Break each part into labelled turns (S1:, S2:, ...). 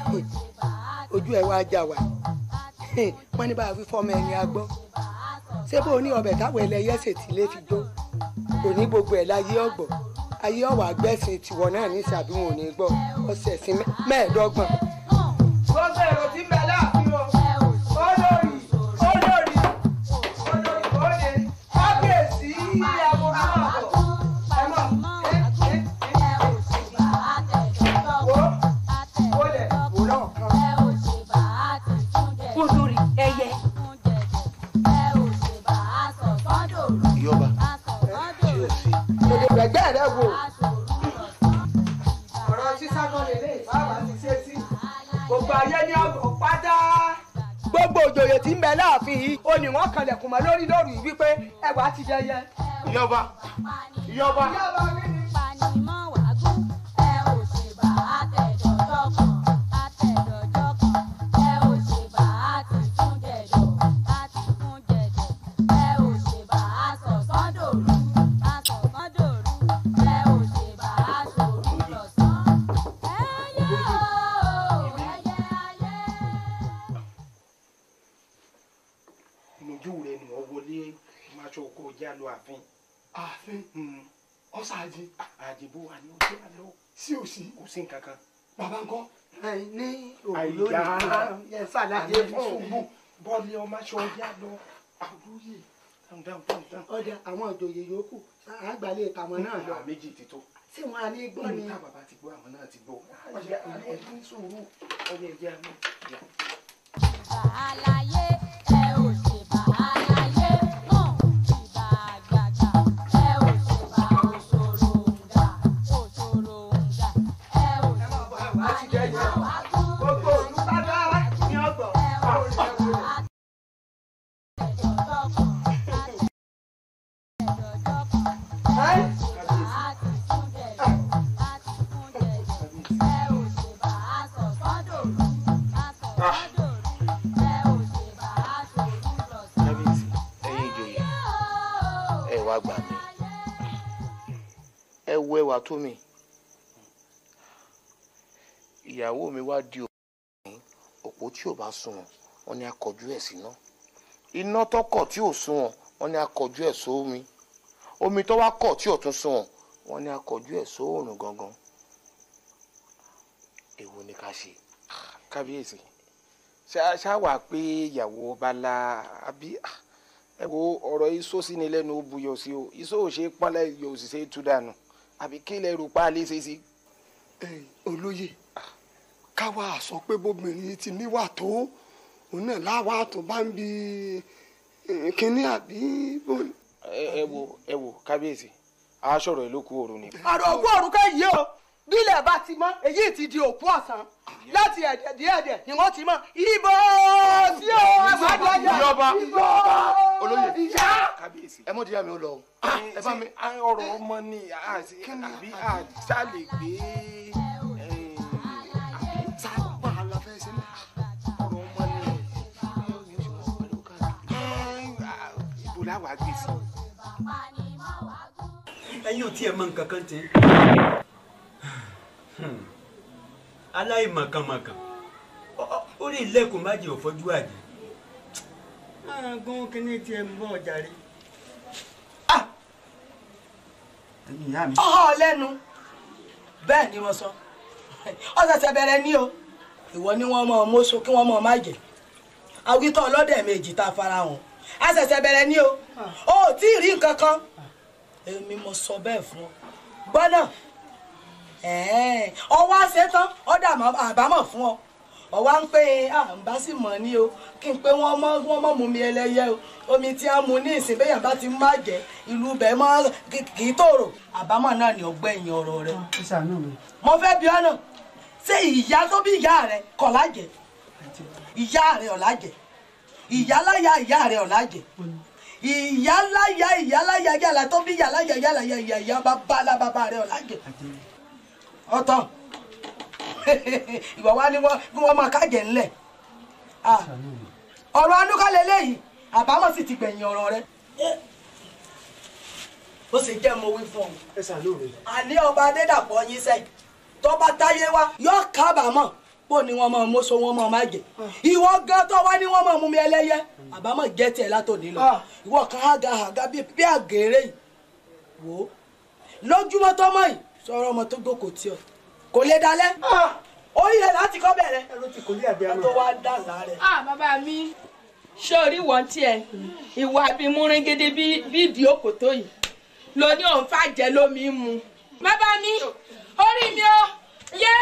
S1: ojú ẹ wá já wa wọn ní bá a fi fọmọ ẹni agbọ́ ṣé bó o ní ọbẹ̀ táwọn ẹlẹ́yẹ ṣètì lè fi jó kò ní gbogbo ẹ̀ láyé ọ̀gbọ̀ ayé ọ̀wà gbẹ̀sìn tiwọ̀ náà ní sàbí wọn ò ní gbọ́ ọ̀sẹ̀ sí mẹ́ẹ̀ẹ́dọ́gbọ̀n. gbogbo èrò tí ń bẹ láàfin o olórí olórí olórí òde kábíyèsí ìyàwó àmọ́ ẹ mọ̀ ẹ ẹ ẹ wo wo lẹ̀ wò náà kan.
S2: olórí ẹyẹ.
S3: ìyọba
S1: Èdè gbẹ̀gbẹ́ rẹ wò. Ọ̀rọ̀ sísá náà lè lé ìfáàbà ti ṣe sí. Gbogbo ayé ní ọ̀gbọ̀n pátá. Gbogbo òjòyè tí ń bẹ láàfin yìí, ó ní wọ́n kanlẹ̀kùn mọ́ lórí lórí wípé ẹwà ti jẹyẹ.
S3: ìyọba ìyọba
S1: Ìyáàbá mi ni.
S3: ìnújú rẹ ni wọn wọlé máṣọ kó já lọ àfin.
S4: ààfin ọ̀sáàjì
S3: àdìbò wa ni ó jẹ́ àlọ́
S4: sí òsì
S3: kò sí nǹkan kan.
S4: bàbá ńkọ́
S1: Ẹ ní òwú
S3: Àìyá.
S1: lónìí. Yẹ ṣàlàyé fún òun.
S3: bọ́ọ̀lì ọmọ aṣọ já lọ. àwòrán dáhùn dáhùn dáhùn dáhùn.
S1: Ọjà àwọn òjòyè yòókù àgbàlẹ̀ ìkàwọn náà lọ.
S3: àwọn méjì ti tó.
S1: Ṣé wọn á ní gbọ́ ni?
S3: níta bàbá ti gbọ́ àwọn náà ti gbọ́. ọjà ẹ̀dín sùúrù ọjà ẹ̀jẹ̀ àmọ́.
S5: Àlàyé ẹ ò ṣe bá àlàyé mọ̀ ìbá àgbàgbà ẹ ò ṣe bá òṣòròǹgà òṣòròǹgà ẹ ò ṣe bá
S1: Wà á ti jẹyẹ. Gbogbo òlú pátá ní ọgbọ̀n.
S3: kábíyèsí ẹ̀yin ìjòyè ẹ wá gbà mí ẹ wo ẹwà tó mi ìyàwó mi wá di òpó òpó tí ò bá sunwọ̀n wọ́n ní akọjú ẹ̀ síná iná tó kọ̀ tí ò sunwọ̀n wọ́n ní akọjú ẹ̀ sómi omi tó wá kọ̀ tí ò tún sunwọ̀n wọ́n ní akọjú ẹ̀ sóòrùn gangan èwo ni ká ṣe.
S6: kábíyèsí ṣá- ṣá wà pé ìyàwó bala àbí ah, ẹ wo ọ̀rọ̀ iṣó sí ni lẹ́nu ó buyọ̀ sí o iṣó ò ṣe é pọ́nlẹ̀ yóò sì ṣe é tú dànù àbí kí lẹ rò pa lè ṣe sí.
S4: ẹ̀yin olóyè káwa sọ pé bóbìnrin ti níwà tó òun náà láwa tó bá ń bi eh, kínní àbí bó ni.
S6: ẹ ẹ wo ẹ wo kábíyèsí aṣọ̀rọ̀ ìlú kú òru ni.
S1: Àrò òkú òrùka yìí o. Bílẹ̀ bá ti mọ́, èyí ti di òkú ọ̀sán. Láti ẹ̀dẹ̀ díẹ̀dẹ̀ ni wọ́n ti mọ̀. Ibo sí o, ẹ má dọ́jà.
S3: Ìjọba.
S1: Ibo.
S3: olóyè
S1: Ìyá.
S6: kábíyèsí.
S3: ẹ mọ̀ díẹ̀ mi ó lọ o. ẹ bá mi.
S6: ṣé a- ọ̀rọ̀ ọmọ ni àti àbí àṣà lè gbé eh, àbí
S4: sábà la fẹ́ ṣe ní.
S6: ọ̀rọ̀ ọmọ ni ibo láwàá gbé sí.
S7: ẹ̀yin ò tiẹ̀ mọ nǹkan kan tẹ́ aláìmọ̀kànmọ̀kàn Ọ- ọ- orí ilẹ̀kùn má jẹ́ òfọ́jú àjẹ́ gún kínní tiẹ̀ ń bọ̀ ọjà rí. ẹ̀yin ìyá mi.
S1: Ọ̀họ́ lẹ́nu. Bẹ́ẹ̀ ni wọ́n sọ. Ó ṣẹ̀ṣẹ̀ bẹ̀rẹ̀ ní o. Ìwọ ni wọ́n mọ̀ ọ́ mọ́ṣọ kí wọ́n mọ̀ ọ́ má jẹ́. Awítọ́ ọlọ́dẹ̀ méjì tá a fara hàn. A ṣẹ̀ṣẹ̀ bẹ̀rẹ̀ ní o. O ò tí ì rí nǹkan kan. Èmi mo sọ bẹ́ẹ̀ fún ọ. Gbọ́dọ̀. Ọwọ́ àṣetán ọ̀dà àbámọ̀ fún ọ. Ọwọ́ ń pè é à ń bá sì mọ̀ ní o. Kí n pé wọ́n mọ́ wọ́n mọ̀ mú mi ẹlẹ́yẹ o. Omi tí a mu ní ìsìn bẹ́yàn bá ti má jẹ́ ìlú bẹ́ẹ̀ mọ́ kì í tòrò. Àbámọ̀ náà ni ọgbẹ́yìn ọ̀rọ̀ rẹ
S7: ó ṣàánú mi.
S1: mo fẹ́ bí ọ́nà ṣé ìyá tó bí ìyá rẹ kọ̀ lájẹ̀ ìyá rẹ ọ̀ lájẹ̀ ìyá láyà ìyá rẹ ọ̀ lájẹ̀ ìyá láyà ìyá láyà yàrá tó bí ìyá láyà yàrá yà ìyá ìyá bàbá alábàbà rẹ ọ̀ lájẹ̀ ọ̀tọ̀ ìwà wa ni wọ́n ni wọ́n máa kájẹ̀ ńlẹ̀ Ah, ọ̀rọ̀ anúkálẹ̀ lẹ́yìn àbámọ̀ sì ti gbẹ̀yìn ọ̀rọ̀ rẹ ó sì jẹ́ mo wí fún ọ
S7: ẹ ṣàánú mi.
S1: àní ọba adédàpọ̀ yín sẹ́yìn tó bá táyé wá yóò kábàámọ̀
S2: pò ní wọn máa mọ́sọ wọn máa má jẹ ìwọ gan tó wá ní wọn máa mú mi ẹlẹ́yẹ àbámọ̀ jẹ́ tiẹ̀ látòní lọ ìwọ kan ága àga bíi bí àgèrè yìí wò ó lójúmọ́ tó mọ̀ yìí sọ̀rọ̀ ọmọ tó gbòkò tí ọ kò lè dalẹ̀ ó yẹ láti kọ́ bẹ̀rẹ̀ ẹ tó wá dà láàrẹ̀.
S5: ah bàbá mi sórí wọn tiẹ̀ ìwà abimúrin gidi bí bí ìdí òkòtó yìí ló ní òun fàjẹ́ lómi mu bàbá mi orí mi o yé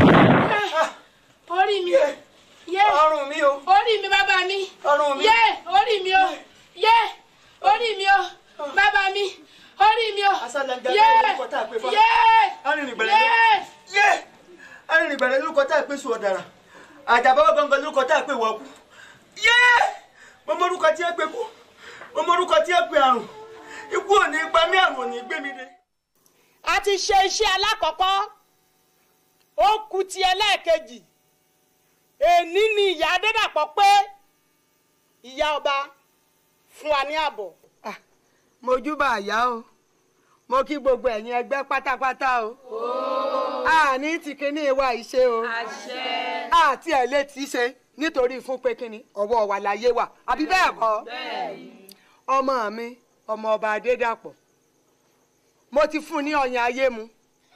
S5: orí mi yé
S7: ọrùn mi o
S5: orí mi bàbá mi
S7: ọrùn mi
S5: yé orí mi o yé orí mi o bàbá mi orí mi o
S7: Asálàńgá
S5: yé
S7: bẹ́ẹ̀ lórúkọ tá a pè fún wa.
S5: yé
S7: arìnrìngbẹ̀rẹ̀
S5: yé
S7: yé arìnrìngbẹ̀rẹ̀ lórúkọ tá a pè sùn ọ̀dàrà àjàbáwọ̀ gangan lórúkọ tá a pè wọ́ọ̀kú yé mo mọ orúkọ tí ẹ pè kú mo mọ orúkọ tí ẹ pè àrùn ikú ò ní pa mí àrùn ò ní gbé mi dé.
S8: a ti ṣe iṣẹ́ alákọ̀ọ́kọ́ ó kù ti ẹlẹ́ẹ̀kejì èní ni ìyá adédàpọ̀ pé ìyá ọba fún wa ní àbọ̀.
S1: mojúbà àyà o mo kí gbogbo ẹ̀yin ẹgbẹ́ pátápátá o àní ti kíní ìwà ìṣe o àti ẹ̀ lè tí í ṣe nítorí fún pé kíni ọwọ́ wa láyé wà àbí bẹ́ẹ̀ kọ́ ọmọ mi ọmọ ọba adédàpọ̀ mo ti fún un ní ọyàn ayé mu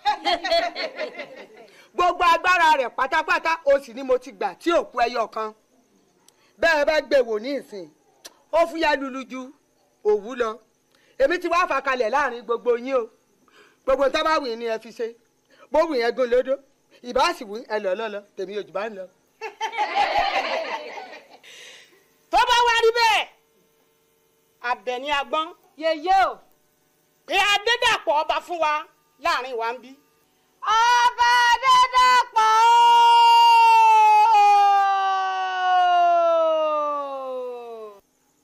S1: gbogbo agbára rẹ̀ pátápátá o sì ni mo ti gbà tí òkú ẹyọ kan bẹ́ẹ̀ bá gbé wò ní ìsìn ó fúyà lulu ju òwú lọ èmi ti wá fàkalẹ̀ láàrin gbogbo yín o gbogbo tó bá wù yín ni ẹ fi ṣe bó wù yẹn gún lódó ìbá sì wù ẹ lọ lọlọ tèmi ò jù bá ń lọ.
S8: tó bá wá rí bẹ́ẹ̀ Àbẹ̀ní agbọ́n
S9: yèyé o
S8: pé adédàpọ̀ ọba fún wa láàrin wa ń bí.
S9: ọba Adédàpọ̀ o.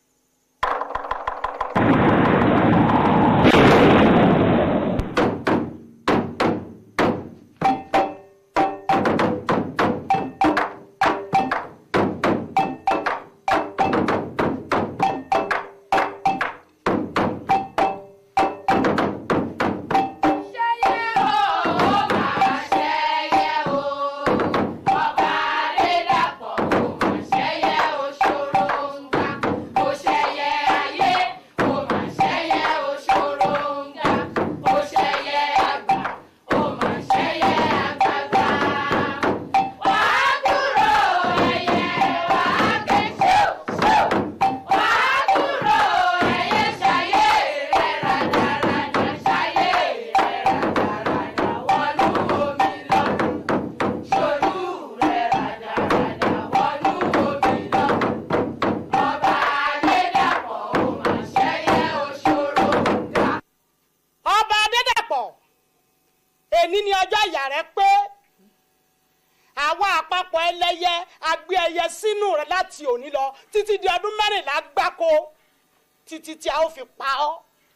S5: ṣẹyẹ o ó máa ṣẹyẹ o ọba adédàpọ̀ ó máa ṣẹyẹ o ṣòroǹgà ó ṣẹyẹ ayé ó máa ṣẹyẹ o ṣòroǹgà ó ṣẹyẹ àgbà ó máa ṣẹyẹ àgbààgbà. wàá dúró ẹyẹ wàá ké ṣú ṣú wàá dúró ẹyẹ ṣayé rẹ̀ rádaràdà ṣayé rẹ̀ rádaràdà wọnú omi lọ ṣolú rẹ̀ rádaràdà wọnú omi lọ ọba adédàpọ̀ ó máa ṣẹyẹ òṣòro ga.
S8: ọba adédàpọ̀ èní ni ọjọ́ ìyá rẹ pé àwa àpapọ̀ ẹlẹ́yẹ agbé ẹyẹ sínú rẹ láti òní lọ títí di ọdún mẹ́rìnlá gbáko títí tí a ó fi pa ọ́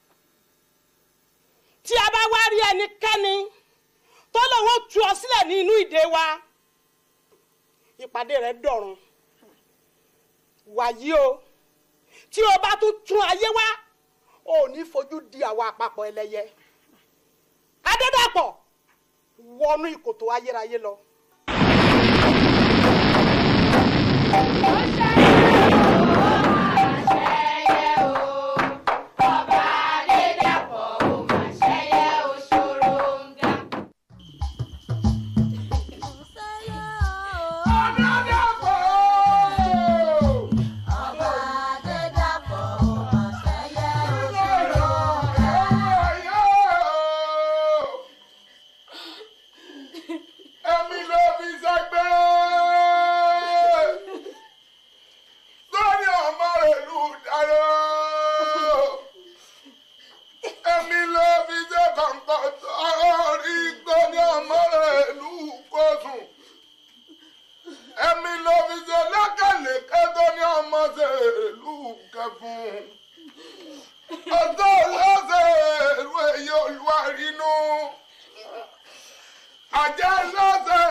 S8: tí a bá wá rí ẹnikẹ́ni tó lòun ó tú ọ sílẹ̀ ní inú ìdè wa ìpàdé rẹ dọ̀run wàyí o tí o bá tún tún ayé wá ò ní fojú di àwa àpapọ̀ ẹlẹ́yẹ adédàpọ̀ wọnú ìkòtò ayérayé lọ.
S5: ṣẹyẹ o ọba adédàpọ̀ ó máa ṣẹyẹ òṣòròǹgà.
S9: ọba Adédàpọ̀ ó máa ṣẹyẹ òṣèré
S3: Èmi ló fi sẹ́gbẹ́. Lórí ọmọ ìlú dáná. Èmi ló fi ṣe kọ̀ǹkọ̀ sọ́ọ́rí lórí ọmọ ìlú kóṣùn. Èmi ló fi ṣe lẹ́kẹ̀lẹ́kẹ́ tó ní ọmọ ìlú kẹfún. Ọjọ́ lọ́sẹ̀ èrú èyí olúwa rínú àjẹ́ lọ́sẹ̀